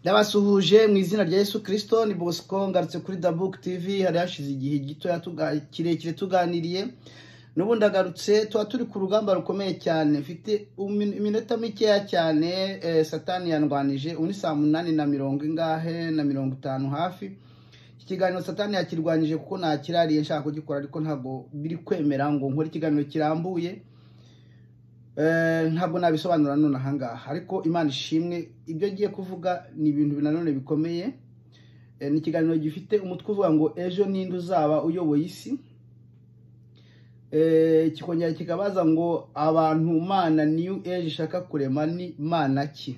ndabasuhuje mu izina rya Yesu kirisito ni bosco ngarutse kuri dabuke tivi hari hashize igihe gito kirekire tuganiriye n'ubu ndagarutse tuba turi ku rugamba rukomeye cyane mfite iminota mikeya cyane satani yandwanije ubu saa munani na mirongo ingahe na mirongo itanu hafi iki kiganiro satani yakirwanyije kuko ntakirariye nshaka kugikora ariko ntabwo biri kwemera ngo nkore ikiganiro kirambuye ntabwo nabisobanura none ahangaha ariko imana ishimwe ibyo agiye kuvuga ni ibintu nanone bikomeye ni ikiganiro gifite umutwe uvuga ngo ejo ninde uzaba uyoboye isi kikongera kikabaza ngo abantu mana niyo ejo ishaka kurema ni mana ki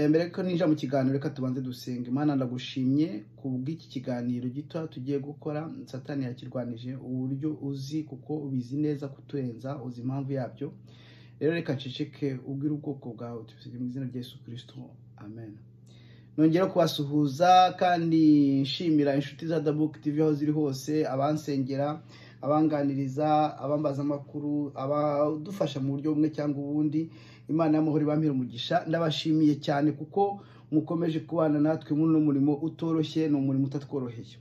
mbere ko ninjira mu kiganiro reka tubanze dusenge imana ndagushimye ku bw'iki kiganiro gito tugiye gukora satani yakirwanije uburyo uzi kuko ubizi neza kuturenza uzi impamvu yabyo rero reka nceceke ubwire ubwoko bwawe tubisige mu izina rya Yesu kirisito amen nongera kubasuhuza kandi nshimira inshuti za dabuke tivi aho ziri hose abansengera abanganiriza abambaza amakuru abadufasha mu buryo bumwe cyangwa ubundi imana y'amahoro ibamira umugisha ndabashimiye cyane kuko mukomeje kubana natwe muri uno murimo utoroshye ni umurimo utatworoheye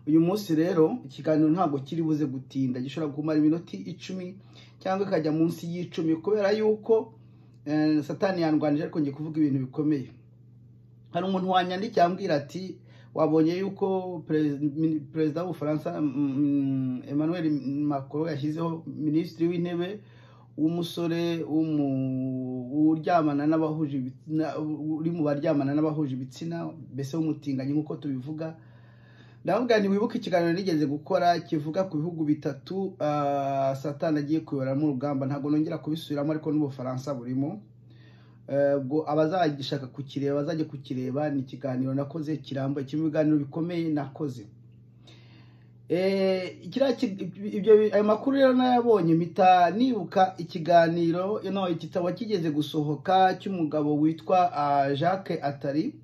uyu munsi rero ikiganiro ntabwo kiri buze gutinda gishobora kumara iminota icumi cyangwa ikajya munsi y'icumi kubera yuko satani yandwanije ariko ngiye kuvuga ibintu bikomeye hari umuntu wanyandikiye ambwira ati wabonye yuko perezida w'ubufaransa emmanuel macron yashyizeho minisitiri w'intebe w'umusore uryamana n'abahuje uri mu baryamana n'abahuje ibitsina mbese w'umutinganyi nk'uko tubivuga ndavuga ni wibuke ikiganiro nigeze gukora kivuga ku bihugu bitatu satani agiye kuyoboramo urugamba ntabwo nongera kubisubiramo ariko n'ubufaransa burimo abazagishaka kukireba bazajya kukireba ni ikiganiro nakoze kirambuye kirimo ibiganiro bikomeye nakoze ayo makuru rero nayabonye mpita nibuka ikiganiro igitabo kigeze gusohoka cy'umugabo witwa jacques atari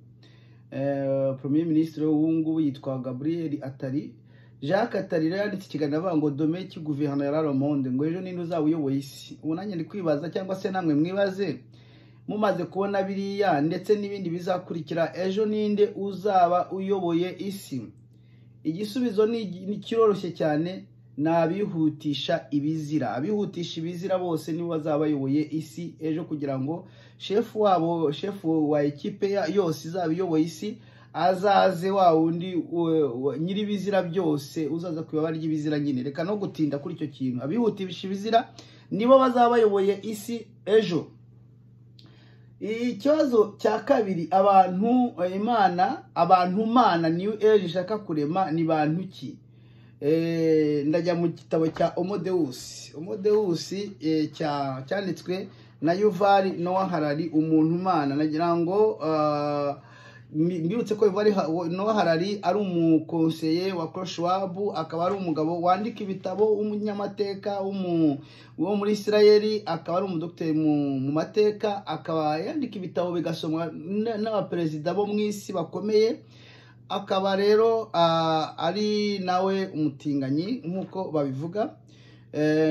premier minisitiri w'ubungubu yitwa gaburiyeri atari jacques atari rero yanditse ikiganiro avuga ngo domeki guverinoma ya raromonde ngo ejo ninde uzaba uyoboye isi ubu nanjye ndi kwibaza cyangwa se namwe mwibaze mumaze kubona biriya ndetse n'ibindi bizakurikira ejo ninde uzaba uyoboye isi igisubizo ni kiroroshye cyane ni abihutisha ibizira abihutisha ibizira bose nibo bazaba bayoboye isi ejo kugira ngo shefu wabo shefu wa ekipe yose izaba iyoboye isi azaze wa wundi nyir'ibizira byose uzaza ku ibaba ry'ibizira nyine reka no gutinda kuri icyo kintu abihutisha ibizira nibo bazaba bayoboye isi ejo ikibazo cya kabiri abantu imana abantu mana niyo ejo ishaka kurema ni bantu ki ndajya mu gitabo cya omodewusi omodewusi cyanditswe na yuvari nowa harari umuntu umana nagira ngo mbibutse ko nowa harari ari umukonseye wa koroshuwabu akaba ari umugabo wandika ibitabo w'umunyamateka wo muri isirayeli akaba ari umudogiteri mu mateka akaba yandika ibitabo bigasomwa n'abaperezida bo mu isi bakomeye akaba rero ari nawe umutinganyi nk'uko babivuga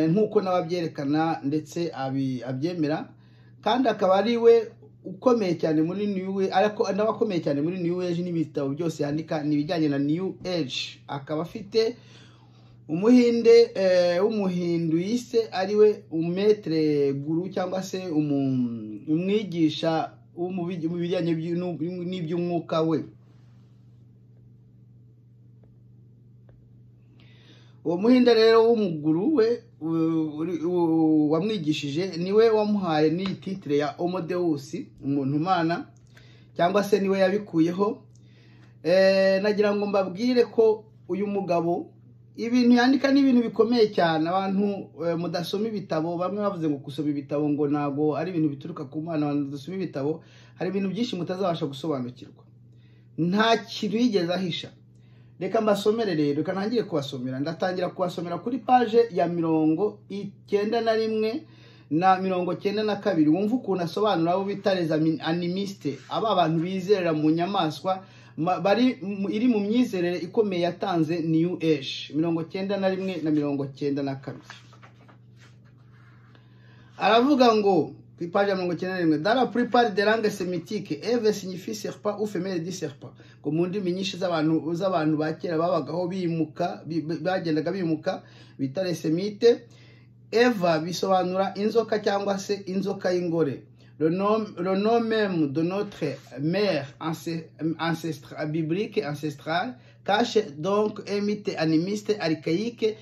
nk'uko n'ababyerekana ndetse abyemera kandi akaba ari we ukomeye cyane muri new ariko n'abakomeye cyane muri new age n'ibitabo byose yandika ni ibijyanye na new age akaba afite umuhinde w'umuhindu yise ari we umetere guru cyangwa se umwigisha mu bijyanye n'iby'umwuka we uwo muhinde rero w'umuguru we wamwigishije niwe wamuhaye n'iyi titire ya omodewusi umuntu umana cyangwa se niwe yabikuyeho nagira ngo mbabwire ko uyu mugabo ibintu yandika ni ibintu bikomeye cyane abantu mudasoma ibitabo bamwe bavuze ngo gusoma ibitabo ngo ntabwo ari ibintu bituruka ku mwana abantu badasoma ibitabo hari ibintu byinshi mutazabasha gusobanukirwa nta kintu yigeze ahisha reka mbasomere rero reka ntangire kubasomera ndatangira kubasomera kuri paje ya mirongo icyenda na rimwe na mirongo cyenda na kabiri wumva ukuntu asobanura abo bita animiste aba bantu bizerera mu nyamaswa bari iri mu myizerere ikomeye yatanze new age mirongo cyenda na rimwe na mirongo cyenda na kabiri aravuga ngo ku ipaji ya mirongo icyenda na rimwe dara puripari de langue semitike eve signifi serpa ufemere di serpa ngo mu ndimi nyinshi z'abantu z'abantu ba kera babagaho bimuka bi- bi- bagendaga bimuka bita lesemite eva bisobanura inzoka cyangwa se inzoka y'ingore le nom le nom même de notre mère ancestrale biblique ancestrale cache donc un mythe animiste archaïque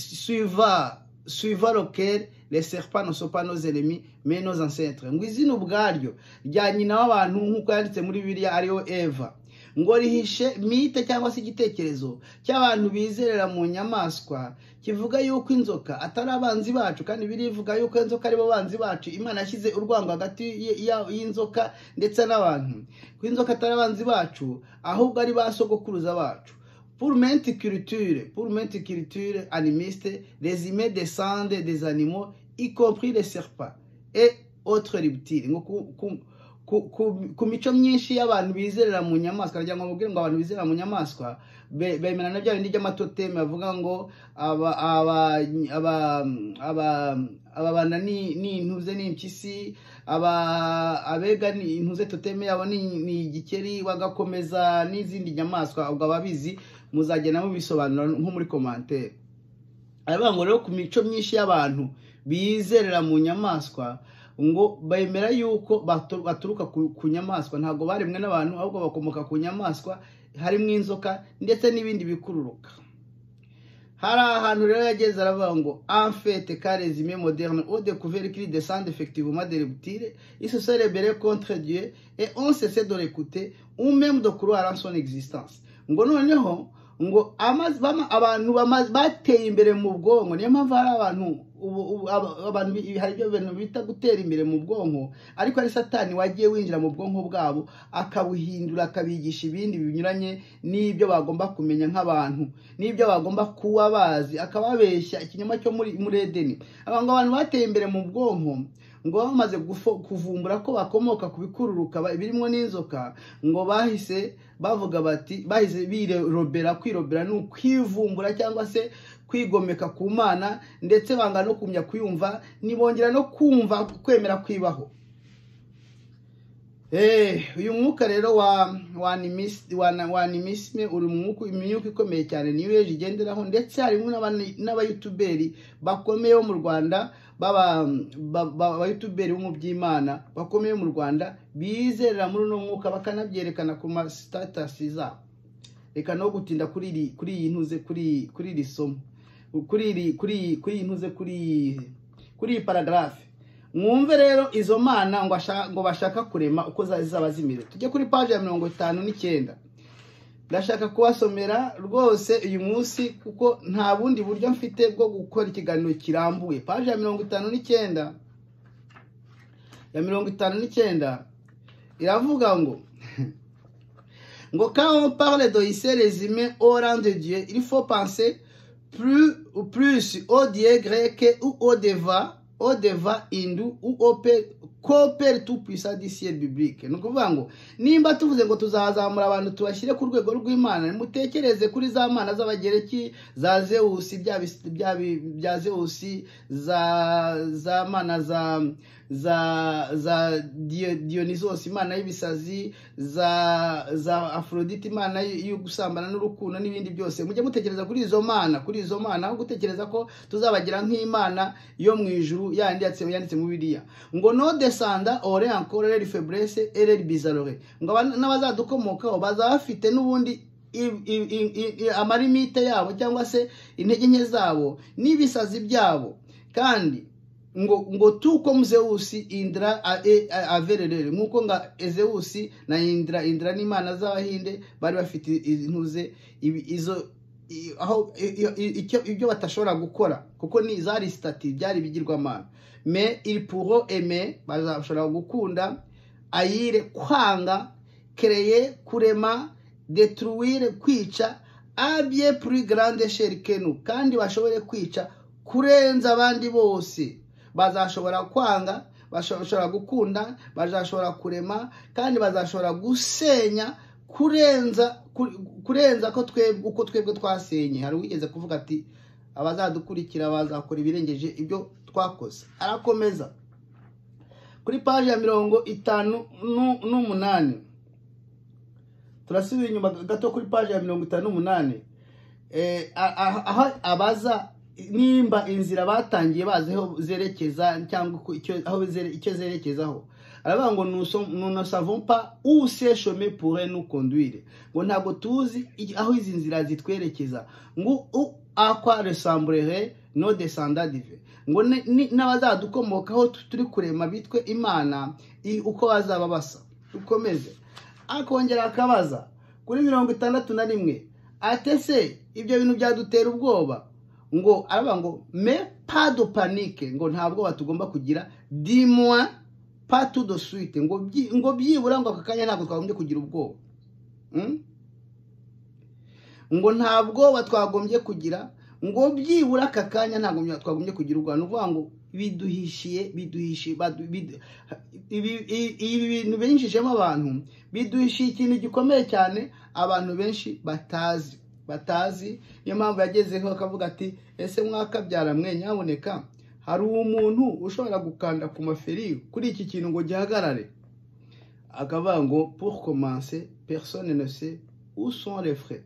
suivant suivant lequel les serpents ne sont pas nos ennemis mais nos ancêtres ngo izina ubwaryo rya nyina w'abantu nk'uko yanditse muri bibiliya ariyo eva ngo rihishe mite cyangwa se igitekerezo cy'abantu bizerera mu nyamaswa kivuga yuko inzoka atari abanzi bacu kandi birivuga yuko inzoka aribo banzi bacu imana yashyize urwango hagati y- ya- y'inzoka ndetse n'abantu ko inzoka atari abanzi bacu ahubwo ari ba sogokuruza bacu Pour menticuriture, pour menticuriture animiste, les humains descendent des animaux, y compris les serpents et autres reptiles. Ngo ku- ku- ku- ku- ku mico myinshi y'abantu bizerera mu nyamaswa nagira ngo mubwire ngo abantu bizerera mu nyamaswa be- bemerana bya bindi by'amatoteme bavuga ngo aba aba aba aba ababana ni ni intuze ni impyisi aba abega ni intuze toteme yabo ni ni igikeri bagakomeza n'izindi nyamaswa ubwo ababizi muzagenda mubisobanura nko muri komantere aravuga ngo rero ku mico myinshi y'abantu bizerera mu nyamaswa ngo bemera yuko batu- baturuka ku ku nyamaswa ntabwo baremwe n'abantu ahubwo bakomoka ku nyamaswa harimo inzoka ndetse n'ibindi bikururuka hari ahantu rero yageze aravuga ngo enfete kare zimwe moderne au découvert qu'il descend effectivement des reptiles il se sont rebellés contre Dieu et on cessait de l'écouter ou même de croire en son existence ngo noneho ngo amazi bama- abantu bamaze bateye imbere mu bwonko niyo mpamvu hari abantu ubu- ubu- aba- abantu bi- hari ibyo bintu bita gutera imbere mu bwonko ariko ari satani wagiye winjira mu bwonko bwabo akabuhindura akabigisha ibindi binyuranye n'ibyo bagomba kumenya nk'abantu n'ibyo bagomba kuba bazi akababeshya ikinyoma cyo muri muri edeni Aba- ngo abantu bateye imbere mu bwonko ngo bamaze gufo- kuvumbura ko bakomoka ku bikururuka ba- birimo n'inzoka ngo bahise bavuga bati bahise birobera kwirobera ni ukwivumbura cyangwa se kwigomeka ku mana ndetse banga no kumya kuyumva ntibongera no kumva kwemera kwibaho Eh, uyu mwuka rero wa wa animis- wa na- wa animisme uri mu mwuka- imyuka ikomeye cyane niyo yeje igenderaho ndetse harimo n'abani- n'abayutuberi bakomeye bo mu rwanda baba ba- ba- abayutuberi bo mu by'imana bakomeye mu rwanda bizerera muri uno mwuka bakanabyerekana ku ma status zabo reka no gutinda kuri iri kuri iyi ntuze kuri kuri iri somo kuri iri kuri iyi- kuri iyi ntuze kuri iyi- kuri iyi paragarafe mwumve rero izo mana ngo ashaka- ngo bashaka kurema uko za- zizaba zimeze tujye kuri paji ya mirongo itanu n'icyenda ndashaka kubasomera rwose uyu munsi kuko nta bundi buryo mfite bwo gukora ikiganiro kirambuye paji ya mirongo itanu n'icyenda ya mirongo itanu n'icyenda iravuga ngo ngo quand on parle d'Odyssée résumé au rang de Dieu, il faut penser plus, plus au Dieu grec ou au Deva, au Deva hindou ou au Père, qu'au Père tout-puissant du ciel biblique. Ni ukuvuga ngo nimba tuvuze ngo tuzazamura abantu tubashyire ku rwego rw'Imana, nimutekereze kuri za mana z'Abagereki, za Zeus, bya bis- bya bi- bya Zeus, za za mana za za za Dio- Dionysos imana y'ibisazi za za Aphrodite imana y- yo gusambana n'urukundo n'ibindi byose mujye mutekereza kuri izo mana kuri izo mana aho gutekereza ko tuzabagira nk'imana yo mu ijuru yandi yanditse yanditse mu Bibiliya ngo no descenda ore encore les faiblesse et les bizarreries ngo aba- n'abazadukomokaho bazaba bafite n'ubundi i- i- i- i- i- amarimite yabo cyangwa se intege nke zabo n'ibisazi byabo kandi ngo ngo tuko muzeusi indra a- e- a- avererere nk'uko nga ezeusi na indra indra n'imana z'abahinde bari bafite intuze ibi- izo i- aho i- i- i- icyo- ibyo batashobora gukora kuko ni zari sitati byari ibigirwamana me il pourront aimer bazashobora gukunda ayire kwanga kereye kurema detruire kwica abye plus grande échelle que nous kandi bashobore kwica kurenza abandi bose bazashobora kwanga bashobora gukunda bazashobora kurema kandi bazashobora gusenya kurenza ku- kurenza ko twebwe uko twebwe twasenye hari uwigeze kuvuga ati abazadukurikira bazakora ibirengeje ibyo twakoze arakomeza kuri paji ya mirongo itanu nu- n'umunani turasubira inyuma gato kuri paji ya mirongo itanu n'umunani Eh, a- a- aho abaza nimba inzira batangiye bazi aho zerekeza cyangwa uko- icyo- aho zere- icyo zerekezaho aravuga ngo nous som- nous ne savons pas où ces chemins pourraient nous conduire ngo ntabwo tuzi iki- aho izi nzira zitwerekeza ngo u- à quoi ressemblerait nos descendants divins ngo ni- ni- n'abazadukomokaho tu- turi kurema bitwe imana i- uko bazaba basa dukomeze akongera akabaza kuri mirongo itandatu na rimwe ate se ibyo bintu byadutera ubwoba ngo aravuga ngo me pado panike ngo nta bwoba tugomba kugira dimwa patu do suite ngo byi- ngo byibura ngo aka kanya ntabwo twagombye kugira ubwoba Mm? ngo nta bwoba twagombye kugira ngo byibura aka kanya ntabwo twagombye kugira ubwoba ni ukuvuga ngo biduhishiye biduhishiye badu- bidu- ibi- i- ibi bintu binjijemo abantu biduhishiye ikintu gikomeye cyane abantu benshi batazi batazi niyo mpamvu yagezeho akavuga ati ese mwakabyara mwe nyaboneka hari umuntu ushobora gukanda ku maferi kuri iki kintu ngo gihagarare akavuga ngo pour commencer personne ne sait où sont les frais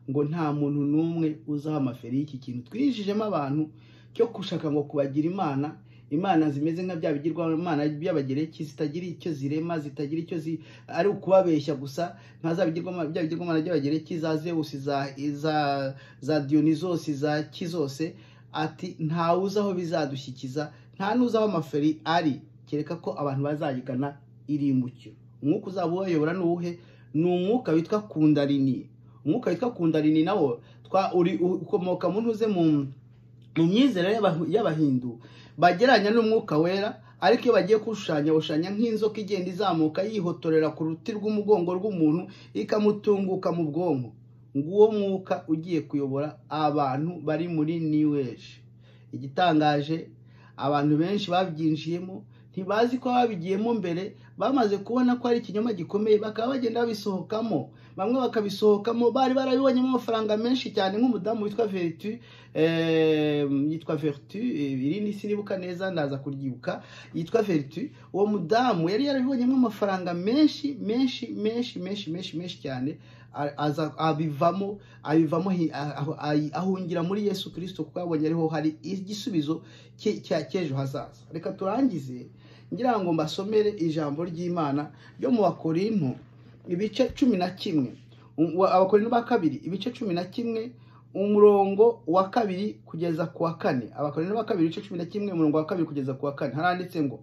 ngo nta muntu n'umwe uzaha amaferi y'iki kintu twinjijemo abantu cyo gushaka ngo kubagira imana imana zimeze nka bya bigirwamana by'abagereki zitagira icyo zirema zitagira icyo zi ari ukubabeshya gusa nka za bigirwamana bya bigirwamana by'abagereki za zewusi za za za diyonizosi za ki zose ati ntawe uzi aho bizadushyikiriza nta n'uzi aho amaferi ari kereka ko abantu bazayigana irimbukiro umwuka uzaba ubayobora ni uwuhe ni umwuka witwa kundarini umwuka witwa kundarini nawo twa uri ukomoka mu ntuze mu mu myizerere y'Abahu- y'abahindu bagereranya n'umwuka wera ariko iyo bagiye kushushanya bashushanya nk'inzoka igenda izamuka yihotorera ku ruti rw'umugongo rw'umuntu ikamutunguka mu bwonko nguwo mwuka ugiye kuyobora abantu bari muri new age igitangaje abantu benshi babyinjiyemo ntibazi ko babigiyemo mbere bamaze kubona ko ari ikinyoma gikomeye bakaba bagenda babisohokamo bamwe bakabisohokamo bari barabibonyemo amafaranga menshi cyane nk'umudamu witwa veritu eh, yitwa veritu eh, irindi sinibuka neza ndaza kuryibuka yitwa veritu uwo mudamu yari yarabibonyemo amafaranga menshi menshi menshi menshi menshi menshi cyane a- aza abivamo abivamo hi- ah- ah- ah- ahungira muri yesu kirisito kuko yabonye ariho hari igisubizo cye- cya cy'ejo hazaza reka turangize ngira ngo mbasomere ijambo ry'imana ryo mu bakorinto ibice cumi na kimwe Um, wa- abakorinto ba kabiri ibice cumi na kimwe umurongo wa kabiri kugeza ku wa kane abakorinto ba kabiri ibice cumi na kimwe umurongo wa kabiri kugeza ku wa kane haranditse ngo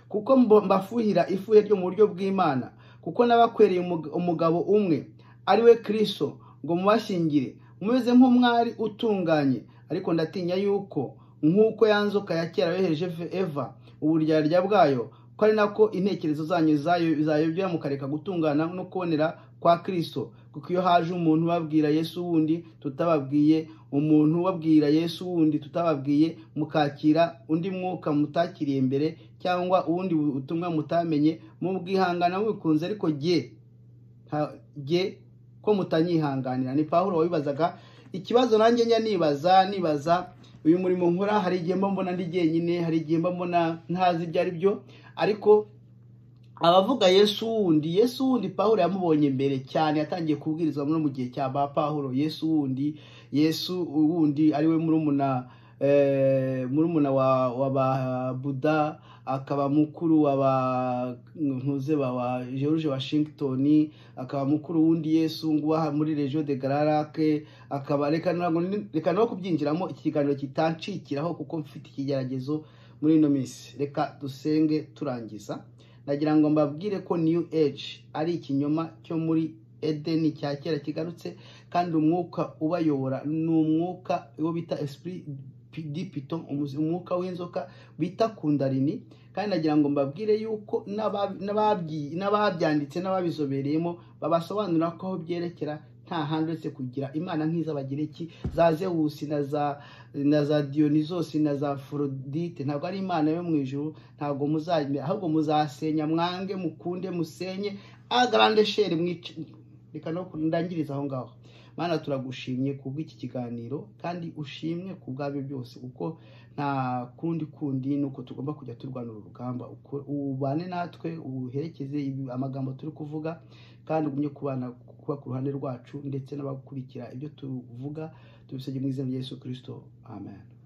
kuko mbo- mbafuhira ifuhe ryo mu buryo bw'imana kuko n'abakwereye umug- umugabo umwe ari we kristo ngo mubashingire mumeze nk'umwari utunganye ariko ndatinya yuko nk'uko ya nzoka ya kera yohereje eva uburyarya bwayo ko ari nako intekerezo zanyu zayo- zayobya mukareka gutungana no kubonera kwa kristo kuko iyo haje umuntu ubabwira yesu wundi tutababwiye umuntu ubabwira yesu wundi tutababwiye mukakira undi mwuka mutakiriye mbere cyangwa ubundi butumwa mutamenye mubwihangana mubikunze ariko jye nta- jye ko mutanyihanganira ni pawulo wabibazaga ikibazo nanjye njya nibaza nibaza uyu murimo nkora hari igihe mba mbona ndi jyenyine hari igihe mba mbona ntazi ibyo ari byo ariko abavuga yesu wundi yesu wundi pawulo yamubonye mbere cyane yatangiye kubwirizwa no mu gihe cya ba pawulo yesu wundi yesu wundi ariwe murumuna eh, murumuna wa, wa ba buda akaba mukuru wa ba ntuze ba wa george washington akaba mukuru wundi yesu nguwa muri regio de gararake akaba reka ntabwo ni- reka no kubyinjiramo iki kiganiro kitanshikiraho kuko mfite ikigeragezo muri ino minsi reka dusenge turangiza nagira ngo mbabwire ko new age ari ikinyoma cyo muri edeni cya kera kigarutse kandi umwuka ubayobora ni umwuka uwo bita esprit pi- di piton umuzi- umwuka w'inzoka bita kundarini kandi nagira ngo mbabwire yuko n'aba- n'ababyi- n'ababyanditse n'ababizobereyemo babasobanurira ko aho byerekera nta handi uretse kugira imana nk'iz'abagereki za zewusi na za na za diyonizosi na za forodite ntabwo ari imana yo mu ijuru ntabwo muzajya ahubwo muzasenya mwange mukunde musenye agarande sheri mwice reka no ndangiriza aho ngaho mana turagushimye kubw'iki kiganiro kandi ushimwe ku bwabyo byose kuko nta kundi kundi ni uko tugomba kujya turwanira urugamba uko- ubane natwe uherekeze ibi- amagambo turi kuvuga kandi ugumye kubana kuba ku ruhande rwacu ndetse n'abakurikira ibyo tuvuga tubisabye mu izina rya yesu kirisito amen